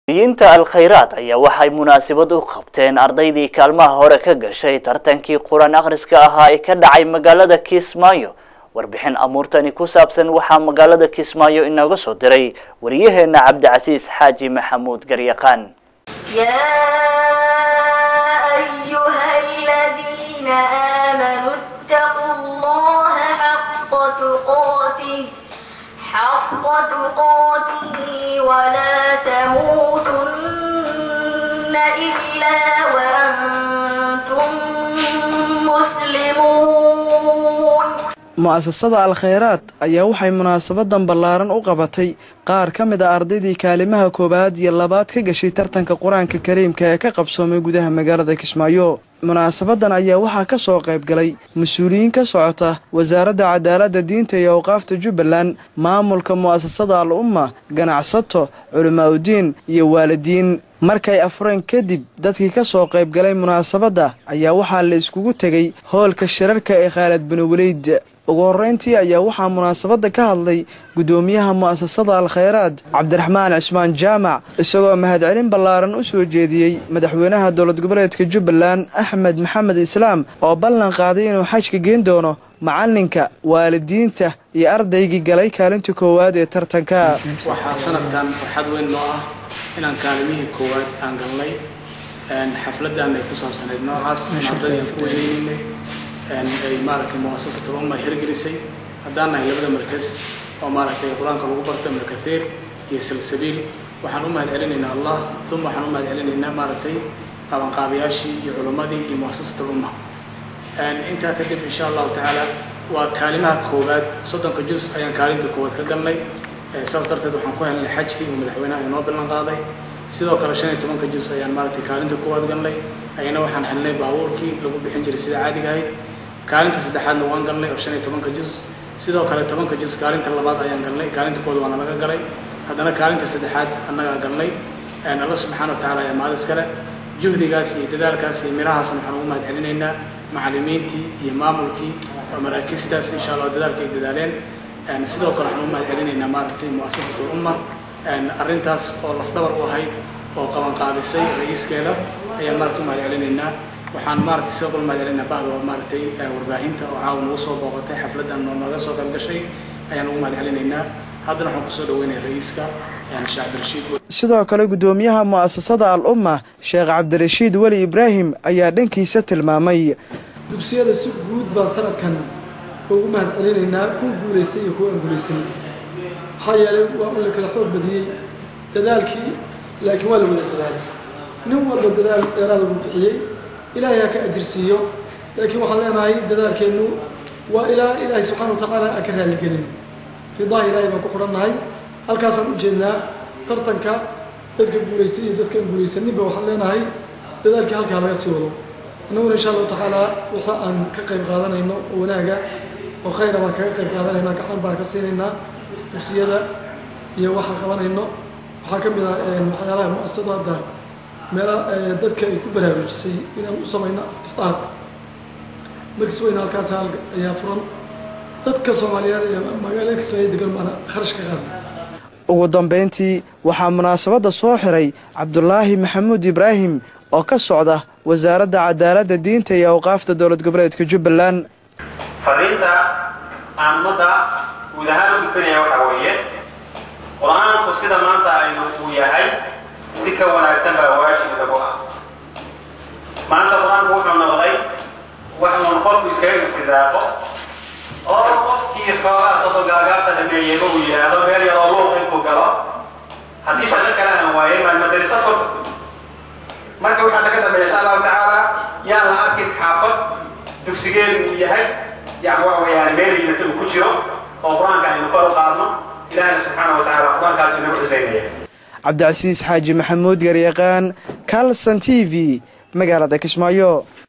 yinta alkhayraad ayaa waxay munaasabad u qabteen ardaydii kaalmaha hore ka gashay tartankii qur-aan akhriska ahaa ee ka dhacay magaalada kismaayo warbixin amuurtani ku saabsan waxaa magaalada kismaayo inooga soo diray wariyaheena cabdicasiis xaaji maxamuud garyaqaan يا أيها الذين آمنوا اتقوا الله حق تقاته حق تقاته ولا تموتن إلا وأنتم مسلمون mu'asasada al-khayraad ayaa waxay munaasabadan ballaaran u qabatay qaar ka mid a ardaydii kaalimaha koowaad iyo labaad ka gashay tartanka qur-aanka kariimka ee ka qabsoomay gudaha magaalada kismaayo munaasabadan ayaa waxaa ka soo qayb galay mas-uuliyiin ka socota wasaaradda cadaaladda diinta iyo awqaafta jubbaland maamulka mu'asasada al umma ganacsato culimaauddiin iyo waalidiin markay afureen kadib dadkii ka soo qayb galay munaasabadda ayaa waxaa la iskugu tegey hoolka shirarka ee khaalad binu weliyd ugu horreyntii ayaa waxaa munaasabadda ka hadlay guddoomiyaha mu'asasada al-khayraad cabdiraxmaan cismaan jaamac isagoo mahadcelin ballaaran u soo jeediyey madaxweynaha dowlad goboleedka jubbaland axmed maxamed islaam oo ballan qaaday inuu xajka geen doono macalinka waalidiinta iyo ardaygii galay kaalinta koowaad ee tartanka waxaa sanadkan farxad weyn noo ah inaan kaalimihii koowaad aan galnay xafladan ay ku saabsanayd noocaas ardadii aan ku weyneynay ay maaragtay muasasatul umma hirgelisay haddaan nahay labada markas oo maaragtay qur-aanka lagu barto ibnukathiir iyo salsabiil waxaan u mahad celinaynaa allah uma waxaan u mahad celinaynaa maaragtay qabanqaabayaashii iyo culimmadii iyo muasasatul umma intaa kadib insha allahu tacaala waa kaalimaha koowaad soddonka juz ayaan kaalinta koowaad ka galnay saas darteed waxaan ku helnay xajkii uu madaxweynaha inoo ballan qaaday sidoo kale shan iyo tobanka juz ayaan maaragtay kaalinta koowaad galnay ayana waxaan helnay baabuurkii lagu bixin jiray sida caadiga ahayd kaalinta saddexaadna waan galnay oo shan iyo tobanka juz sidoo kale tobanka juz kaalinta labaad ayaan galnay kaalinta koowaad waana laga galay haddana kaalinta saddexaad annagaa galnay alla subxaana wa tacaala ayaa mahad iskale juhdigaas iyo dadaalkaas iyo mirahaasna waxaan ugu mahad celinaynaa macallimiintii iyo maamulkii oo maraakiistaas insha allah dadaalka ay dadaaleen sidoo kale waxaan u mahad celinaynaa maaragtay mu'asasatu umma arrintaas oo lafdhabar u ahayd oo qabanqaabisay ra-iiskeeda ayaan maaragtay u mahad celinaynaa waxaan maaragtay sidoo kale mahad celinaynaa bahda maaragtay warbaahinta oo caawa nagu soo booqatay xafladdan oo naga soo qayb gashay ayaan ugu mahad celinaynaa haddana waxaan kusoo dhaweynaya ra-iiska sheekh cabdirashiid sidoo kale guddoomiyaha mu'asasada al umma sheekh cabdirashiid weli ibraahim ayaa dhankiisa tilmaamay dugsiyada si guud baan sanadkan ugu mahad celinaynaa kuwa guulaystay iyo kuwa aan guulaysanin maxaa yeelay waa un la kala xoog badiyey dadaalkii laakiin waa la wada dadaalay nin walba dadaal dheeraada uu bixiyey ilaahay ha ka ajirsiiyo laakiin waxaan leenahay dadaalkeennu waa ilaa ilaahay subxana wa tacaala aan ka raaligelin ridaha ilaahay baan ku xidhannahay halkaasaan u jeednaa tartanka dadka guulaystay iyo dadka aan guulaysaninba waxaan leenahay dadaalkii halkaa laga sii wado annaguna insha allahu tacaala waxa aan ka qayb qaadanayno oo wanaaga oo khayra baan kaga qayb qaadanaynaa gacan baan ka siinaynaa dugsiyada iyo waxaan qabanayno waxaa ka mid ah waxyaalaha mu'asasada hadda meela dadka ay ku baraarujisay inaan u samayno iftaar markis weyna halkaas ayaa furan dadka soomaaliyeed iyo magaalada kismaayo degan baana kharash ka qaada ugu dambayntii waxaa munaasabadda soo xiray cabdulaahi maxamuud ibraahim oo ka socda wasaaradda cadaaladda diinta iyo awqaafta dowlad goboleedka jubbaland fariinta aan ummadda guud ahaan u gudbinaya waxaa weeye qur-aanku sida maanta aynu uu yahay si ka wanaagsan baa waajib lagu ah maanta qur-aanku wuxuu noqday wax uun qofku iskaga irtisaaqo oo qofkii xoogaa sodo gaagaabta dhameeyeyba uu yidhaahdo meel yaroo luuq intuu galo haddii shaqo kale aan waayay maan madarisa furta marka waxaa laga dambeeya insha allahu tacaala yaan la arkin xaafad dugsigeedu uu yahay yani waxa weeyaan meel liidata uu ku jiro oo qur-aanka aynu kor u qaadno ilaahina subxaana wa tacaala qur-aankaasi nagu xuseynaya cabdicasiis xaaji maxamuud garyaqaan kalson t v magaalada kismaayo